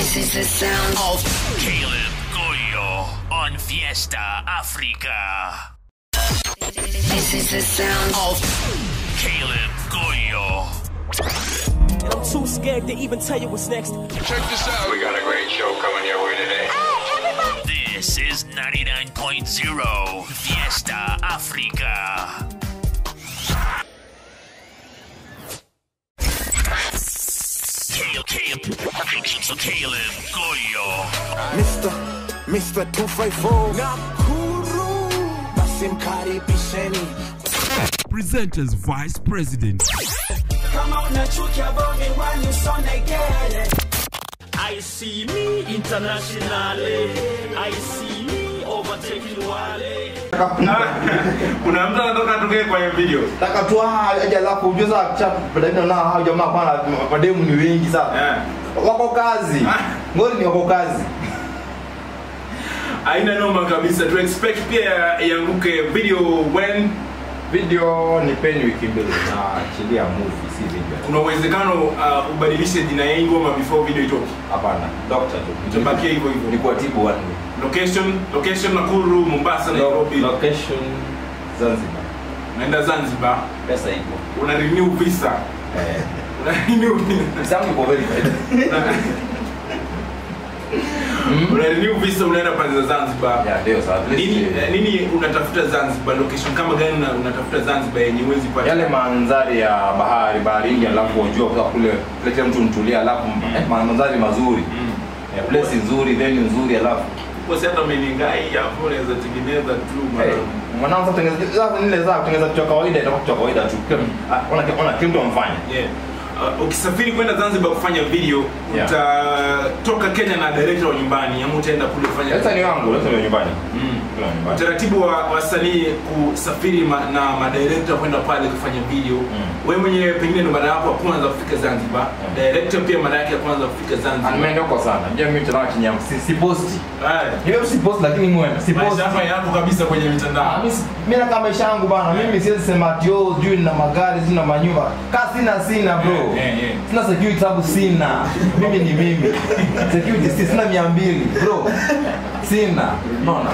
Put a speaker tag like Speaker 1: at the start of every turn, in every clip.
Speaker 1: This is the sound
Speaker 2: of Caleb Goyo on Fiesta Africa.
Speaker 1: This is the sound
Speaker 2: of Caleb Goyo.
Speaker 3: And I'm too scared to even tell you what's next.
Speaker 4: Check this out.
Speaker 5: We got a great show coming your way today.
Speaker 2: This is 99.0 Fiesta Africa. Caleb, Caleb, so Caleb Goyo.
Speaker 6: Mr. Mr. 254 Nakuru basi mkaribisheni
Speaker 7: Presenters Vice President.
Speaker 3: Kama unachukia bonge wanyusone gere I see me internationally I see me overtaking wale
Speaker 8: kuna mtu anatoka tokee kwa hiyo video
Speaker 9: taka tu aje alafu ujue saa cha baadaye na hao jamaa kwana mademu ni wengi sana
Speaker 8: Eh.
Speaker 9: wako kazi ngori ni wako kazi
Speaker 8: aina noma kabisa tu expect pia ianguke video when
Speaker 9: video ni peni wiki mbili na achilia movie si video
Speaker 8: kuna uwezekano uh, ubadilishe jina ya hii ngoma before video itoke
Speaker 9: hapana doctor tu
Speaker 8: itabakia hivyo hivyo
Speaker 9: ni kuwatibu watu
Speaker 8: location location nakuru mombasa nairobi
Speaker 9: location Zanzibar
Speaker 8: naenda zanzibar
Speaker 9: pesa ipo
Speaker 8: una renew visa
Speaker 9: eh
Speaker 8: una renew visa
Speaker 9: Some people very
Speaker 8: Una- una renew visa unaenda pande za zanzibar
Speaker 9: yeah ndio sasa at least,
Speaker 8: nini,
Speaker 9: eh,
Speaker 8: eh, nini unatafuta zanzibar location kama gani una- unatafuta zanzibar yenye uwezi pata
Speaker 9: yale mandhari ya bahari baharini alafu unjua kwa kule kule kila mtu mtulia alafu eh, mandhari mazuri
Speaker 8: Mm.
Speaker 9: eh, place nzuri venue nzuri alafu
Speaker 8: Kwa sababu hata meningai hapo unaweza tengeneza tu
Speaker 9: Hey,
Speaker 8: mara-
Speaker 9: mwanangu sasa tengeneza sasa nile za kutengeneza kitu cha kawaida itakuwa kitu cha kawaida tu. Ah, Ona ona kile mtu amfanya.
Speaker 8: Yeah. Uh, ukisafiri kwenda zanzibar kufanya video
Speaker 9: Yeah.
Speaker 8: utatoka kenya na director wa nyumbani ama utaenda kule kufanya
Speaker 9: Leta ni wangu, leta ni nyumbani.
Speaker 8: Mm.
Speaker 9: Kuna nyumbani.
Speaker 8: utaratibu wa wasanii kusafiri ma, na madirekta kwenda pale kufanya video mm. wewe mwenyewe pengine ndo mara yako ya kwanza kufika zanzibar
Speaker 9: Mm.
Speaker 8: director pia mara yake ya kwanza kufika
Speaker 9: Ah,
Speaker 8: zanzibar
Speaker 9: Nimeenda huko sana. Ndio mimi tena kinyam si, si posti.
Speaker 8: Haya.
Speaker 9: Niwe si post lakini mwema. Si post.
Speaker 8: maisha hapa yapo kabisa kwenye
Speaker 9: Ah,
Speaker 8: mitandao
Speaker 9: mimi si- mimi na kama maisha yangu bana. Mimi siwezi sema ati oh juu na magari sina manyumba. Ka sina sina bro.
Speaker 8: Yeah, yeah, yeah.
Speaker 9: Sina security sababu sina. Mimi ni mimi. Security si sina 200 bro. Sina. Unaona?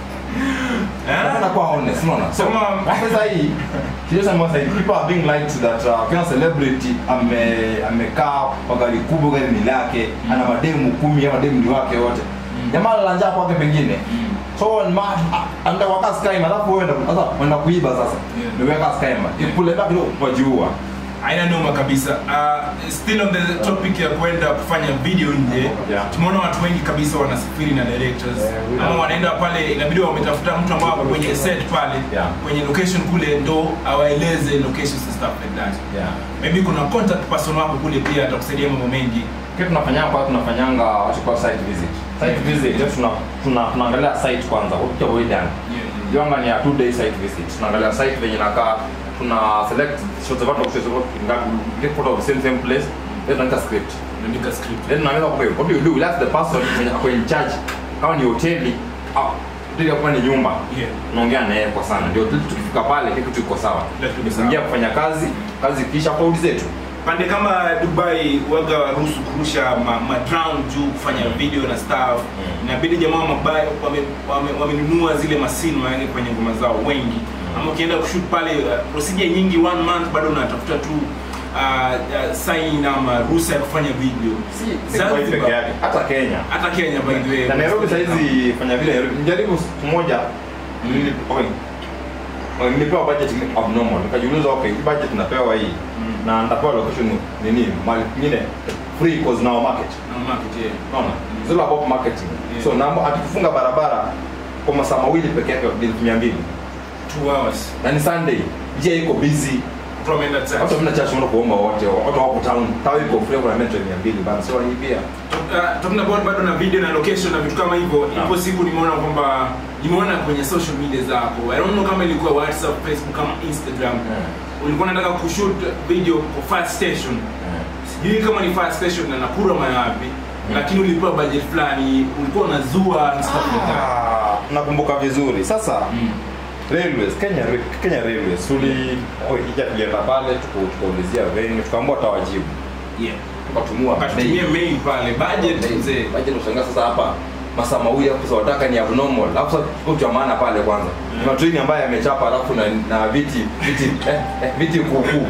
Speaker 9: Nataka kuwa honest, unaona? So,
Speaker 8: Kama-
Speaker 9: sasa hii seriously I'm saying people are being lied to that uh, kila celebrity ame amekaa kwa gari kubwa gari ni lake ana mademu kumi ama mademu ni wake wote jamaa la njaa kwake pengine so ni ma anda waka skyma alafu wewe ndo sasa unaenda kuiba sasa
Speaker 8: Yeah.
Speaker 9: ndio weka skyma ikule back kidogo wajiua
Speaker 8: aina noma kabisa uh, still on the topic ya kwenda kufanya video nje
Speaker 9: Yeah.
Speaker 8: tumeona watu wengi kabisa wanasafiri na directors
Speaker 9: Yeah, we
Speaker 8: ama
Speaker 9: know.
Speaker 8: wanaenda pale inabidi wametafuta mtu ambao ako kwenye set pale
Speaker 9: Yeah.
Speaker 8: kwenye location kule ndo awaeleze locations and stuff like that
Speaker 9: yeah
Speaker 8: maybe kuna contact person wako kule pia atakusaidia mambo mengi
Speaker 9: kitu tunafanyanga kwa tunafanyanga watu kwa site visit site visit ndio tuna tuna tunaangalia site kwanza what we done Yonga ni a two day site visit. Tunaangalia site venye inakaa, tuna select shots of out shots of get photo of the same same place. Then tunaandika script.
Speaker 8: unaandika script
Speaker 9: Then tunaanza kwa what do you do? We ask the person mwenye ako in charge. Kama ni hoteli au hoteli kama ni nyumba.
Speaker 8: Yeah.
Speaker 9: Tunaongea na yeye kwa sana. Ndio tu- tukifika pale kile kitu iko sawa.
Speaker 8: Kila kitu iko sawa.
Speaker 9: Tuingia kufanya kazi, kazi kisha code zetu.
Speaker 8: pande kama dubai waga waruhusu kurusha ma, ma drone juu kufanya video na stuff inabidi jamaa mabaya wamenunua wame, wamenunua zile masini yani kwenye ngoma zao wengi ama ukienda kushoot pale uh, procedure nyingi one month bado unatafuta tu uh, uh, sign ama ruhusa ya kufanya video
Speaker 9: Si si kwa hii peke yake. Hata Kenya.
Speaker 8: hata kenya by the way
Speaker 9: na Nairobi saizi fanya vile Nairobi. Nijaribu siku moja nili- okay. Okay, nilipewa budget ni abnormal nikajiuliza okay hii budget napewa hii na nitapewa location nini mali nyingine free cause now market
Speaker 8: na market yeah.
Speaker 9: unaona it's all about marketing
Speaker 8: Yeah.
Speaker 9: so naomba atukifunga barabara kwa masaa mawili peke yake ni elfu mia mbili
Speaker 8: two hours
Speaker 9: na ni Sunday njia iko busy
Speaker 8: watu wameenda church.
Speaker 9: watu wamna church wanaenda kuomba wote watu wako town tawi iko free kuna metro mia mbili bana so hii pia
Speaker 8: Uh, talking about bado na video na location na vitu kama hivyo
Speaker 9: Naam.
Speaker 8: ipo siku nimeona kwamba nimeona kwenye social media zako i don't know kama ilikuwa whatsapp facebook kama instagram ulikuwa unataka kushoot video kwa fire station sijui kama ni fire station na nakura mayapi lakini ulipewa budget fulani ulikuwa unazua and stuff like that
Speaker 9: Ah, nakumbuka vizuri sasa railways kenya Ra- kenya railways tuli oh, ija tulienda pale tuku- tukaulizia venue tukaambua tawajibu
Speaker 8: yeah
Speaker 9: ukatumua
Speaker 8: Katumie mail pale budget mzee.
Speaker 9: budget ushangaa sasa hapa masaa mawili hapo sasa wataka ni abnormal alafu sasa kitu cha maana pale kwanza ni matreni ambayo yamechapa alafu na, na viti viti eh, eh, viti kuukuu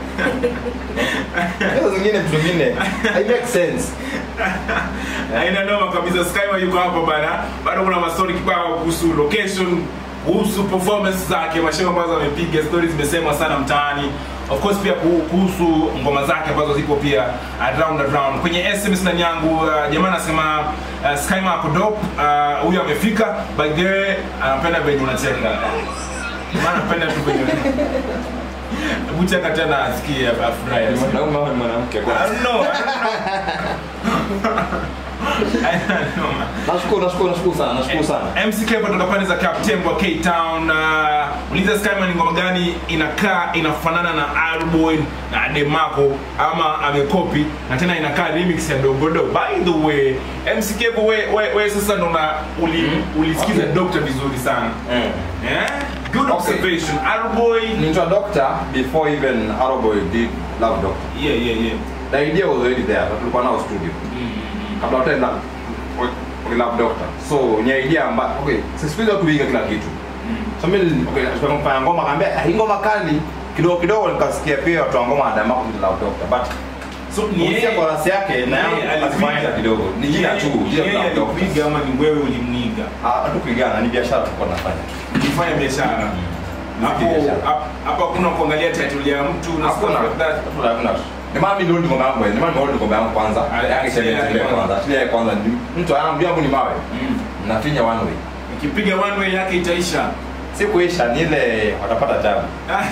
Speaker 9: hizo zingine vitu vingine i make sense
Speaker 8: Haina noma kabisa. Skyma yuko hapa bana. Bado kuna mastori kibao kuhusu location, kuhusu performance zake, mashow ambazo amepiga, stories zimesemwa sana mtaani. Of course pia kuhu- kuhusu ngoma zake ambazo zipo pia around around. Kwenye SMS ndani yangu uh, jamaa anasema uh, Skyma ako dope. Uh, huyu amefika. By the way, anapenda venye unacheka. Jamaa anapenda tu venye Hebu cheka tena asikie afurahi.
Speaker 9: Ni mwanaume au ni mwanamke
Speaker 8: I
Speaker 9: kwanza
Speaker 8: don't know. I don't know. I don't know. man.
Speaker 9: nashukuru nashukuru nashukuru sana nashukuru sana
Speaker 8: MCK kutoka pande za Captain wa K Town. Uh, uliza Skyman ni ngoma gani inakaa inafanana na Alboy na Demarco ama amekopi na tena inakaa remix ya Dogodo. By the way, MCK we, we, we sasa ndo na uli, ulisikiza
Speaker 9: Okay.
Speaker 8: Doctor vizuri sana.
Speaker 9: mm.
Speaker 8: Eh? Good observation. Alboy.
Speaker 9: Ninja Doctor before even Arrowboy did Love Doctor.
Speaker 8: Yeah, yeah, yeah.
Speaker 9: The idea was already there, but tulikuwa nao studio. Kabla hata ila okay, Love Doctor. So ni idea ambayo okay, sisi siku hizi watu huiga kila kitu. So mimi okay, tukafanya ngoma kaambia ah, hii ngoma kali kidogo kidogo nikasikia pia watu wa ngoma adama kwa Love Doctor. But
Speaker 8: So ni
Speaker 9: ni
Speaker 8: yeye
Speaker 9: chorus yake na
Speaker 8: yeye
Speaker 9: yangu alifanya kidogo. Ni jina tu, jina
Speaker 8: Yeye
Speaker 9: Love Doctor.
Speaker 8: alikuiga ama ni wewe ulimniga?
Speaker 9: Ah, hatukupigana, ni biashara tulikuwa tunafanya.
Speaker 8: Ukifanya biashara. Hapo
Speaker 9: biashara.
Speaker 8: hap- hapa kuna kuangalia title ya mtu na stuff
Speaker 9: Hakuna.
Speaker 8: like that.
Speaker 9: Hakuna, hakuna. Ndio maana mimi ndio ngoma yangu, ndio maana ndio ngoma yangu kwanza.
Speaker 8: Ah,
Speaker 9: Yake
Speaker 8: actually,
Speaker 9: sema
Speaker 8: yeah,
Speaker 9: ile
Speaker 8: yeah.
Speaker 9: kwanza. Ile kwanza ni mtu anaambia yangu ni mawe.
Speaker 8: Mm.
Speaker 9: Nafinya one way.
Speaker 8: Ukipiga one way yake itaisha.
Speaker 9: Si kuisha ni ile watapata tabu.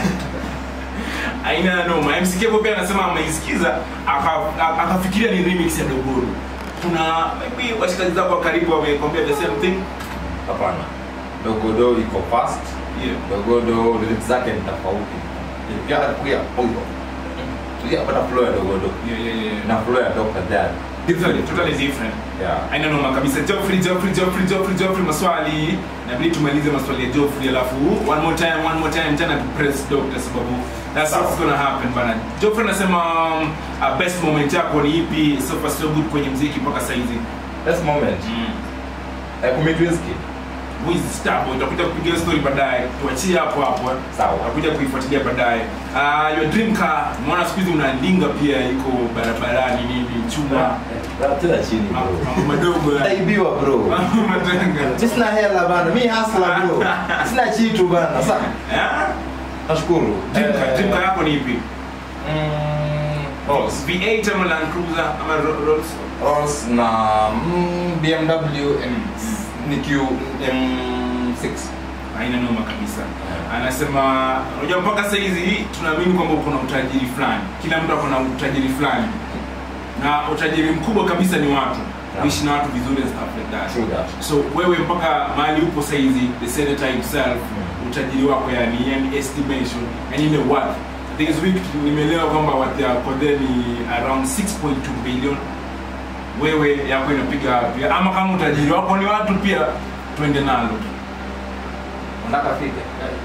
Speaker 8: Aina ya noma. MCK hapo pia anasema ameisikiza aka- aka- akafikiria ni remix ya Dogoro. Kuna maybe washikaji zako wa karibu wamekwambia the same thing.
Speaker 9: Hapana. Dogodo iko fast.
Speaker 8: Yeah.
Speaker 9: Dogodo lyrics zake ni tofauti. Pia kuya pondo. Tulia pata flow ya Dogodo.
Speaker 8: Yeah, yeah, yeah.
Speaker 9: Na flow ya Dr. Dad.
Speaker 8: Totally, totally different.
Speaker 9: Yeah.
Speaker 8: aina noma kabisa Geoffrey Geoffrey Geoffrey Geoffrey Geoffrey maswali nabidi tumalize maswali ya Geoffrey alafu one more time one more time tena tu press doctor sababu that's
Speaker 9: Sawa.
Speaker 8: what's gonna happen bana Geoffrey anasema um, uh, best moment yako ni ipi so far so good kwenye muziki mpaka saa hizi
Speaker 9: This moment.
Speaker 8: mm.
Speaker 9: Eh, kumit whiskey.
Speaker 8: Wiz Starboy utakuja kupigia story baadaye tuachie hapo hapo
Speaker 9: Sawa.
Speaker 8: utakuja kuifuatilia baadaye uh, your dream car mwana siku hizi unaandinga pia iko barabarani nini chuma
Speaker 9: Tena chini bro.
Speaker 8: mambo madogo ya-
Speaker 9: Naibiwa bro.
Speaker 8: mambo madogo
Speaker 9: Mimi sina hela bana. Mimi hustler bro. Sina kitu bana. Sasa
Speaker 8: Eh?
Speaker 9: nashukuru.
Speaker 8: Dream car-
Speaker 9: Eh,
Speaker 8: dream car yako ni ipi
Speaker 9: mm, Rolls.
Speaker 8: V8 ama Land Cruiser ama Ro- Rolls
Speaker 9: Rolls na mm, BMW M- ni Q M6.
Speaker 8: haina noma kabisa anasema unajua mpaka sasa hizi tunaamini kwamba uko na utajiri fulani kila mtu ako na utajiri fulani na utajiri mkubwa kabisa ni watu kuishi na watu vizuri and stuff like that
Speaker 9: True that.
Speaker 8: so wewe mpaka mahali upo saizi the senator himself utajiri wako yani yani estimation yani ile worth this week nimeelewa kwamba worth ya Kodhe ni around 6.2 billion wewe yako inapiga wapi ama kama utajiri wako ni watu pia twende nalo
Speaker 9: Nataka fike.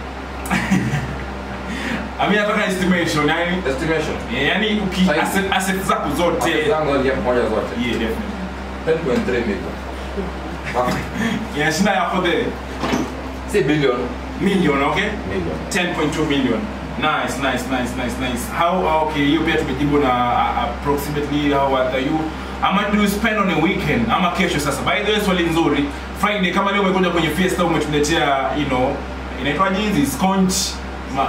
Speaker 8: ami nataka estimation yani
Speaker 9: Estimation.
Speaker 8: yani uki
Speaker 9: Saizi.
Speaker 8: asset, asset zako zote
Speaker 9: Asset zangu ndio moja zote.
Speaker 8: yeah definitely
Speaker 9: 10.3 million.
Speaker 8: inashinda ya Kodhe
Speaker 9: Si billion.
Speaker 8: million okay
Speaker 9: Million.
Speaker 8: 10.2 million nice nice nice nice nice how ah, okay hiyo pia tumejibu na uh, approximately how what are you ama do you spend on a weekend ama kesho sasa by the way swali nzuri friday kama leo umekuja kwenye fiesta umetuletea you know inaitwaje hizi sconch ma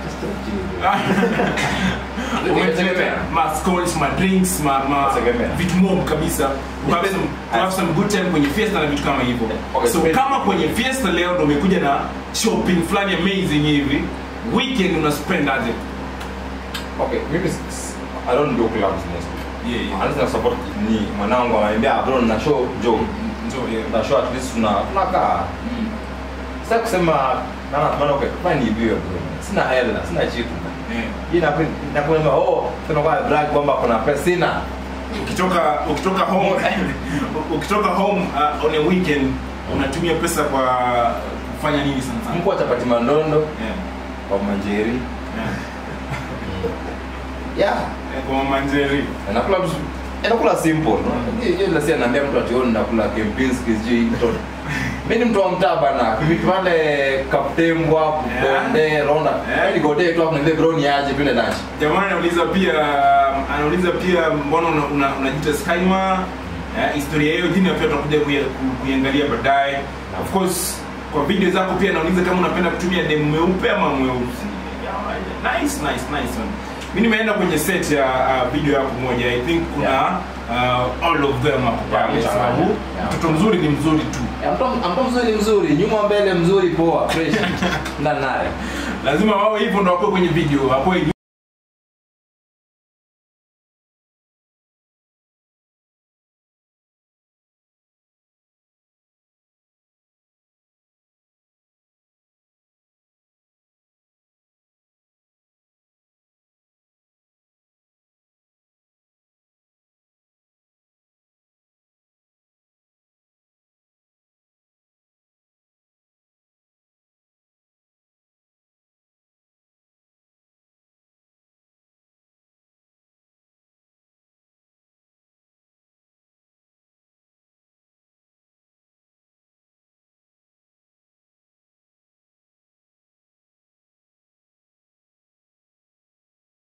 Speaker 8: umetuletea ma sconch ma drinks ma, ma
Speaker 9: Nategemea.
Speaker 8: vitu mob kabisa to have some, to have some good time kwenye fiesta na vitu kama hivyo
Speaker 9: Okay,
Speaker 8: so
Speaker 9: spend-
Speaker 8: kama kwenye fiesta leo ndo umekuja na shopping fulani amazing hivi weekend una spend aje
Speaker 9: Okay, mimi s- s- I don't do clubs mostly.
Speaker 8: yeah, yeah.
Speaker 9: Unless na support ni mwanangu ananiambia bro na show Joe.
Speaker 8: Njoo, yeah.
Speaker 9: Na show at least tuna tunakaa. Sasa kusema nana maana okay, fine ibiwe bro. Sina hela, sina kitu.
Speaker 8: Yeah.
Speaker 9: Hii na na kusema oh, tuna kwa brag kwamba kuna pesa sina.
Speaker 8: ukitoka ukitoka home ukitoka home uh, on a weekend unatumia pesa kwa kufanya nini sana sana
Speaker 9: Mko chapati mandondo
Speaker 8: yeah.
Speaker 9: kwa manjeri.
Speaker 8: Yeah.
Speaker 9: Yeah.
Speaker 8: Eh, kwa mama Njeri.
Speaker 9: nakula tu nakula simple Hiyo- hiyo ile si anaambia mtu ati "Oh, nakula Kempinski sijui mtoto mimi ni mtu wa mtaa bana vitu pale kaptembwa
Speaker 8: Yeah.
Speaker 9: bonde ronda
Speaker 8: Yeah.
Speaker 9: yani gode tu hapo niambie bro ni aje vile lunch
Speaker 8: Jamani anauliza pia anauliza pia mbona una- una- unajiita Skyma? Eh, historia hiyo jina pia tutakuja kuia- ku- kuiangalia baadaye. Of course kwa video zako pia anauliza kama unapenda kutumia demu mweupe ama mweusi. Yeah, Nice, nice, nice one. Mimi nimeenda kwenye set ya uh, video yako moja. I think kuna
Speaker 9: Yeah.
Speaker 8: uh, all of them hapo
Speaker 9: Yeah,
Speaker 8: pale.
Speaker 9: mchanganya.
Speaker 8: Sababu
Speaker 9: Yeah.
Speaker 8: mtoto mzuri ni mzuri tu.
Speaker 9: Ya, mtu mtu mzuri mzuri nyuma mbele mzuri poa fresh ndani naye
Speaker 8: Lazima wawe hivyo ndo wakuwe kwenye video. Wakuwe